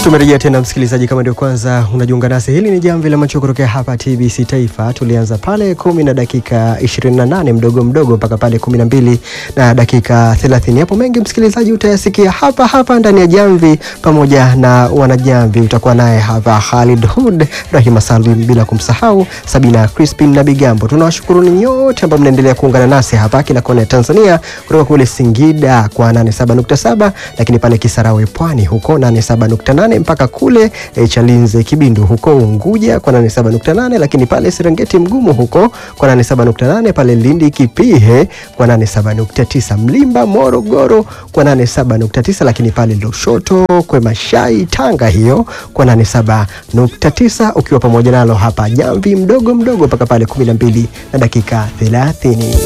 Tumerejea tena msikilizaji, kama ndio kwanza unajiunga nasi, hili ni jamvi la macho kutokea hapa TBC Taifa. Tulianza pale kumi na dakika 28 mdogo mdogo mpaka pale kumi na mbili na dakika 30. Hapo mengi msikilizaji utayasikia hapa hapa ndani ya jamvi pamoja na wanajamvi. Utakuwa naye hapa Khalid Hud, Rahima Salim, bila kumsahau Sabina Crispin na Bigambo. Tunawashukuru ni nyote ambao mnaendelea kuungana nasi hapa kila kona ya Tanzania, kutoka kule Singida kwa 87.7, lakini pale Kisarawe Pwani huko 87.8 mpaka kule e, Chalinze Kibindu huko Unguja kwa 87.8, lakini pale Serengeti Mgumu huko kwa 87.8, pale Lindi Kipihe kwa 87.9, Mlimba Morogoro kwa 87.9, lakini pale Lushoto kwa Mashai Tanga hiyo kwa 87.9, ukiwa pamoja nalo hapa jamvi mdogo mdogo mpaka pale 12 na dakika 30.